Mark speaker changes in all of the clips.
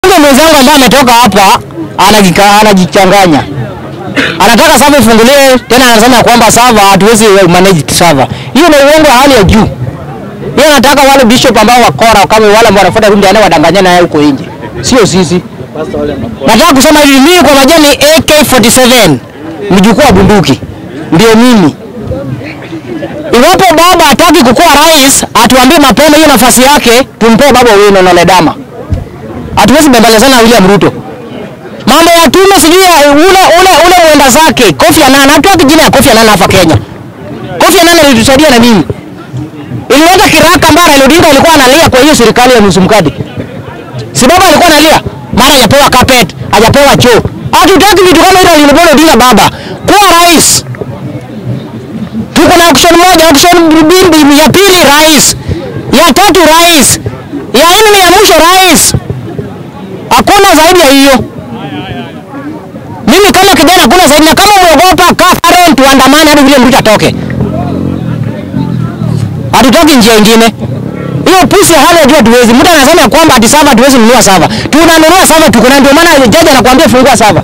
Speaker 1: mwenzangu ambaye ametoka hapa anajika- anajichanganya, anataka sava ifunguliwe tena, anasema kwamba sava hatuwezi manage sava. Hiyo ni uongo wa hali ya juu. Yeye anataka wale bishop ambao wakora kama wale ambao wanafuata rundi ane wadanganyana naye huko nje, sio sisi. Nataka kusema hivi, mimi kwa majani AK47 mjukuu wa bunduki ndio mimi. Iwapo baba hataki kukuwa rais, atuambie mapema hiyo nafasi yake, tumpee baba Owino na Ledama. Hatuwezi bembelezana na William Ruto. Mambo ya tume sijui ya ule ule ule mwenda zake Kofi Annan, hatuweki jina ya Kofi Annan hapa Kenya. Kofi Annan alitusaidia na nini? Ilileta kiraka ambayo Raila Odinga alikuwa analia kwa hiyo serikali ya nusu mkate. Si baba alikuwa analia, mara hajapewa carpet, hajapewa choo. Hatutaki vitu kama hilo Raila Odinga baba. Kuwa rais. Tuko na option moja, option mbili, ya pili rais, ya tatu rais, ya nne ya mwisho rais. Hakuna zaidi ya hiyo. Mimi kama kijana hakuna zaidi, na kama umeogopa kaa Karen, tuandamane hadi vile mtu atoke. Hatutoki njia ingine. Hiyo pusi hali ya juu hatuwezi. Mtu anasema kwamba ati sava hatuwezi nunua sava. Tunanunua sava tuko na ndio maana jaji anakuambia fungua sava.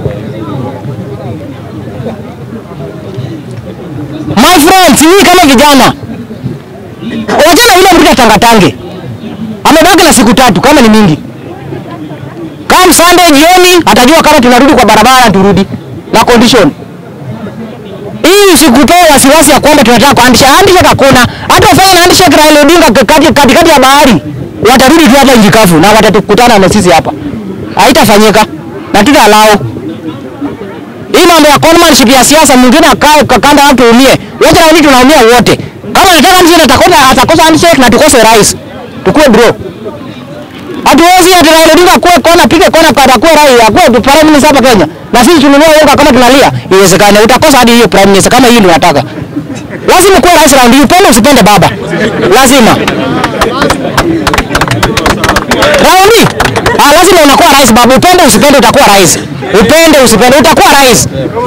Speaker 1: My friends, hii kama vijana. Wajana yule mtu atangatange. Amebaki na siku tatu kama ni mingi. Kama Sunday jioni atajua kama tunarudi kwa barabara turudi na condition. Hii usikutoe wasiwasi ya kwamba tunataka kuandisha handshake hakuna. Hata ufanye handshake Raila Odinga kati katikati ya bahari. Watarudi tu hapa nchi kavu na watatukutana na sisi hapa. Haitafanyika. Na tutalao. Hii mambo ya conmanship ya siasa mwingine akae kakanda watu umie. Wote na watu tunaumia wote. Kama anataka handshake atakosa atakosa handshake na tukose rais. Tukue bro. Hatuwezi ati Raila Odinga kuwe kona pige kona kwa atakuwa rais akuwe prime minister hapa Kenya. Na sisi tununua unga kama tunalia. Iwezekane utakosa hadi hiyo prime minister kama hii ndio unataka. Lazima kuwe rais round hii, upende usipende baba. Lazima. Raundi. Ah, lazima unakuwa rais baba. Upende usipende utakuwa rais. Upende usipende utakuwa rais.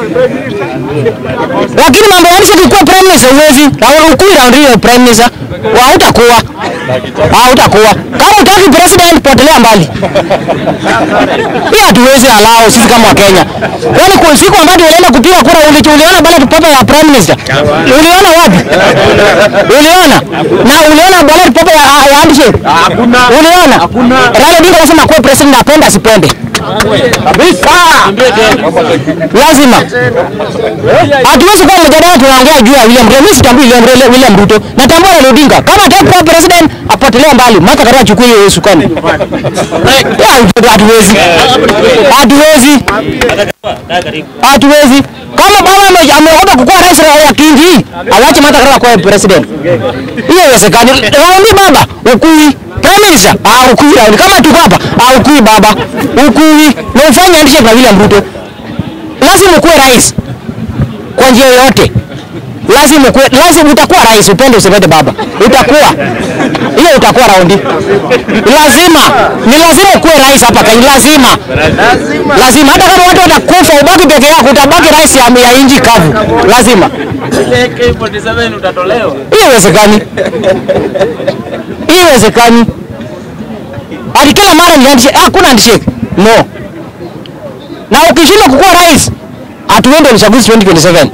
Speaker 1: Lakini mambo ya handshake kuwa prime minister huwezi. Na ukui round hiyo prime minister. Wa utakuwa. Ah, utakuwa. Kama utaki president potelea mbali. Hii hatuwezi alao sisi kama Wakenya. Kwani kwa siku ambayo tulienda kupiga kura ulicho uliona ballot paper ya prime minister? Uliona wapi? Uliona? Na uliona ballot paper ya, ya handshake?
Speaker 2: Hakuna.
Speaker 1: Uliona?
Speaker 2: Hakuna.
Speaker 1: Raila Odinga anasema kwa president apende asipende.
Speaker 2: Kabisa.
Speaker 1: Lazima. Hatuwezi kuwa mjadala tunaongea juu ya William Ruto. Mimi sitambui William, Ruto- William Ruto. Natambua Raila Odinga. Kama hataki kuwa president apotelea mbali. Martha Karua achukue hiyo sukani. Ya, Hatuwezi. Hatuwezi. Hatuwezi. Kama baba ame- ameogopa kukuwa rais ya kingi hii, awache Martha Karua kuwa president. Hiyo haiwezekani. Raundi baba, ukui. Prime Minister, ah ukui raundi. Kama tuko hapa, ah ukui baba. Ukui. Na ufanye handshake na William Ruto. Lazima ukuwe rais kwa njia yoyote. Lazima ukuwe, lazima utakuwa rais, upende usipende baba. Utakuwa. Hiyo utakuwa raundi. Lazima. Ni lazima ukuwe rais hapa Kenya, lazima. Lazima hata kama watu watakufa ubaki peke yako utabaki rais ya, ya inji kavu. Lazima.
Speaker 2: AK47 utatolewa.
Speaker 1: Hiyo haiwezekani. Hiyo haiwezekani. Ati kila mara ni handshake, hakuna handshake. No. Na ukishindwa kukuwa rais, hatuende uchaguzi 2027.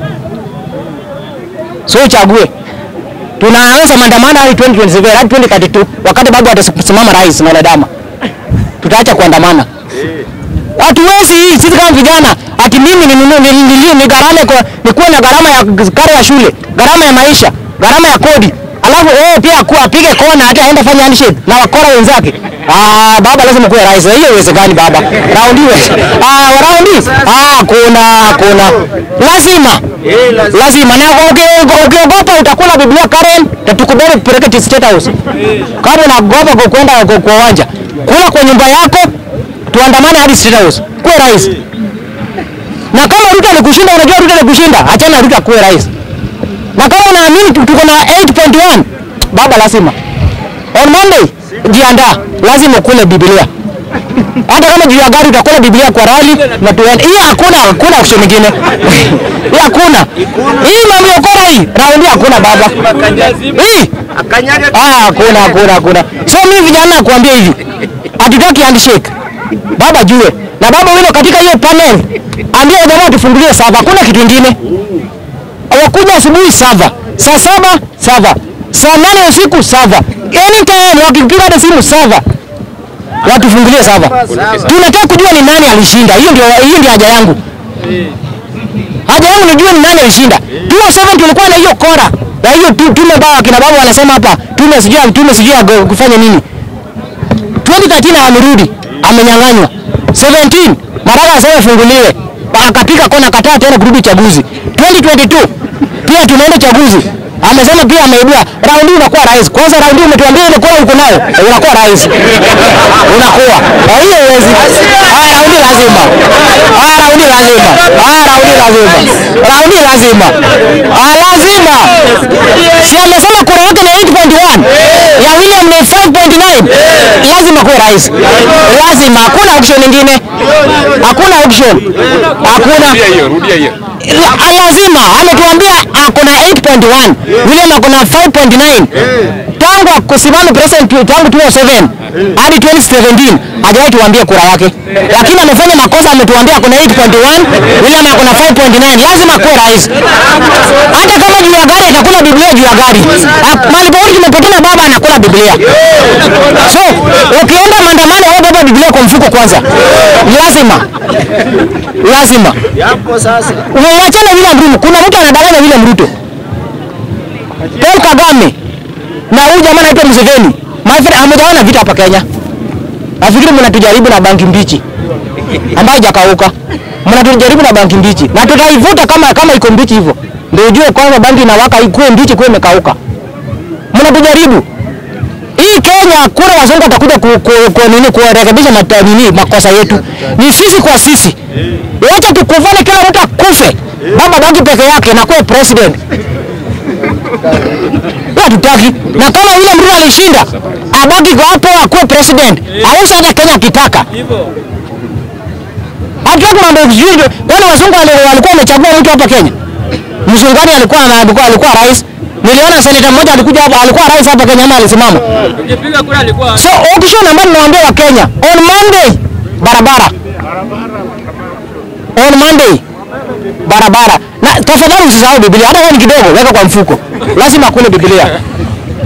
Speaker 1: So uchague. Tunaanza maandamano hadi 2027, hadi 2032 wakati babu atasimama rais na wanadamu. Tutaacha kuandamana. Hatuwezi hii sisi kama vijana ati mimi ninunue nilie ni gharama kwa nikuwe na gharama ya karo ya shule, gharama ya maisha, gharama ya kodi. Alafu wewe pia akuwa apige kona hata aende fanya handshake na wakora wenzake. Ah, baba lazima kuwe rais. Hiyo haiwezekani baba. Raundi wewe. Ah, raundi. Ah, kuna kuna. Lazima.
Speaker 2: Eh, lazima.
Speaker 1: Lazima na uki- ukiogopa utakula Biblia Karen, tatukubali kupeleka State House. Kama unaogopa kwa kwenda kwa kwa uwanja, kula kwa nyumba yako, tuandamane hadi State House. Kuwe rais. Na kama Ruto alikushinda, unajua Ruto alikushinda, achana na Ruto akuwe rais. Na kama unaamini tu- tuko na 8.1, baba lazima. On Monday, jiandaa, lazima ukule Biblia. Hata kama juu ya gari utakula Biblia kwa rali na tuende. Hii hakuna hakuna option nyingine. Hii hakuna. Hii mambo ya ukora hii, raundi hakuna baba. Hii
Speaker 2: Akanyaga
Speaker 1: Ah, hakuna hakuna hakuna. So mimi vijana nakuambia hivi. Hatutaki handshake. baba jue na baba wino katika hiyo panel, ambia jamaa tufungulie sava, hakuna kitu kingine. Wakuja asubuhi sava, saa saba sava, saa nane usiku sava, anytime wakipiga hata simu sava, watufungulie sava. Tunataka kujua ni nani alishinda. Hiyo ndio hiyo ndio haja yangu. Haja yangu nijue ni nani alishinda. 2007 tulikuwa na hiyo kora na hiyo tu- tume ambao kina baba wanasema hapa tume sijui tume sijui ya go- kufanya nini. 2013 amerudi amenyang'anywa. 17 Maraga asema ifunguliwe, akapiga kona, kataa tena kurudi chaguzi. 2022 pia tunaenda chaguzi, amesema pia ameibua. Raundi unakuwa rais. Kwanza raundi umetuambia ile kura uko nayo, eh, unakuwa rais, unakuwa Ah, hiyo huwezi. Haya, raundi lazima, haya raundi lazima, haya raundi lazima, raundi lazima, ah, lazima. Si amesema kura yake ni 8.1 ya William ni 5.9 lazima kuwe rais, lazima. Hakuna option nyingine, hakuna option, hakuna La- lazima ametuambia ako na 8.1 William ako na 5.9 tangu kusimama president tangu 2007 hadi 2017 hajawahi tuambia kura yake, lakini amefanya makosa. Ametuambia ako na 8.1 William ako na 5.9 lazima kuwe rais, hata kama juu ya gari atakula Biblia juu ya gari. Ha- Mahali popote tumepatana, baba anakula Biblia. So ukienda maandamano, wewe beba Biblia kwa mfuko kwanza, lazima lazima
Speaker 3: Yapo sasa.
Speaker 1: Wachana William Ruto. Kuna mtu anadanganya William Ruto. Paul Kagame na huyu jamaa anaitwa Museveni. My friend, hamujaona vita hapa Kenya. Nafikiri mnatujaribu na bangi mbichi ambayo hajakauka. Mnatujaribu na bangi mbichi na tutaivuta kama kama iko mbichi hivyo. Ndio ujue kwamba bangi inawaka ikuwe mbichi kuwe imekauka. Mnatujaribu. Hii Kenya kura wazungu watakuja ku, ku, ku, nini kurekebisha mata, nini makosa yetu. Ni sisi kwa sisi. Wacha tukuvane kila mtu akufe. Baba baki peke yake na kuwa president. Hiyo hatutaki. Na kama yule mtu alishinda, abaki kwa hapo akuwe president. Ausa aje Kenya akitaka. Hatutaki mambo ya sijui. Kwani wazungu wale- walikuwa wamechagua mtu hapa Kenya? Mzungani alikuwa alikuwa alikuwa rais. Niliona seneta mmoja alikuja hapa alikuwa rais hapa Kenya ama alisimama.
Speaker 2: Ukipiga kura alikuwa
Speaker 1: So auction ambayo ninawaambia wa Kenya on Monday barabara. On Monday barabara. Na tafadhali usisahau Biblia hata kama ni kidogo weka kwa mfuko. Lazima kule Biblia.